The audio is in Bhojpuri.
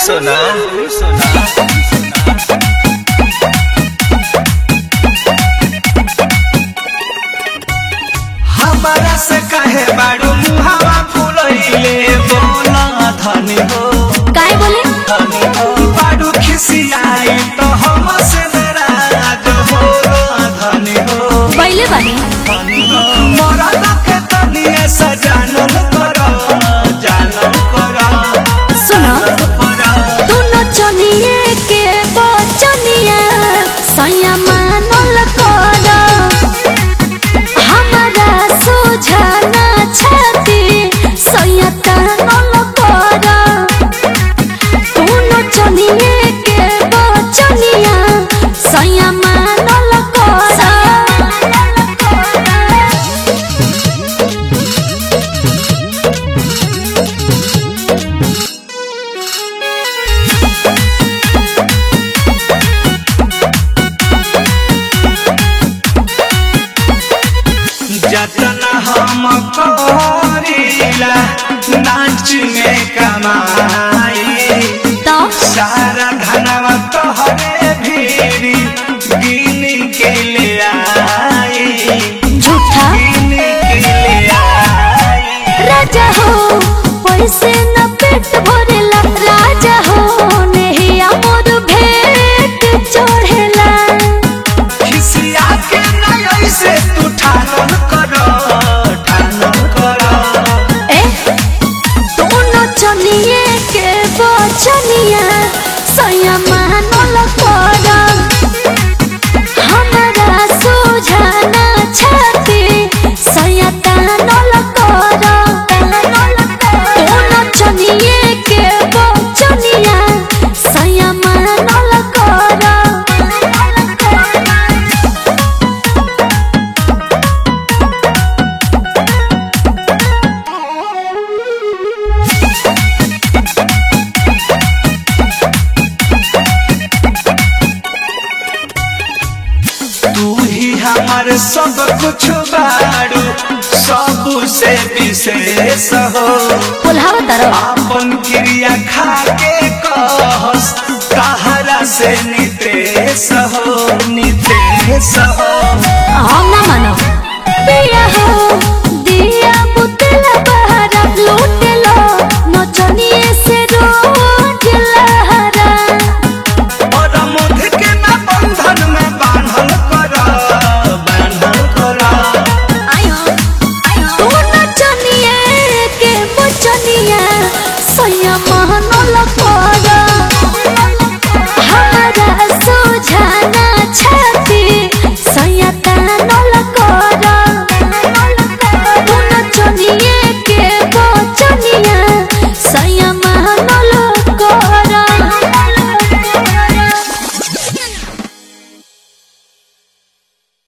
सोना हमारा से कहे बाड़ू मुहावा फुलैले बोला धनी हो काय बोले धनी हो बाड़ू खिसियाई तो हम से नाराज हो धनी हो पहिले बानी धनी हो मोरा लखे तनिए सजानल करो जानल करो सुनो करो दुनो चनिए के बचनिया सैया मानल कर हमारा सुझाना छाती सैया तानल कर दुनो चनिए के बचनिया सैया मानल कर जतना हम करीला नाच में कमाई तो सारा धनवा तोहरे भीरी गिन के ले आई झूठा गिन के ले आई राजा हो पैसे न पेट भरेला राजा हो नेहिया मोर भेट चढ़ेला खिसिया के नय से तू ठानन करो ठानन करो ए दोनों चनिए के बचनिया सैया मानल कर हमारा सुझाना छाती सैया तानल कर दोनों चनिए के बचनिया सैया मानल कर तू ही हमार सब कुछ बाड़ू सब से विशेष हो बोलावा तारो आपन क्रिया खा के कहस कहरा से नितेश हो नितेश हो हम ना मानो पिया हो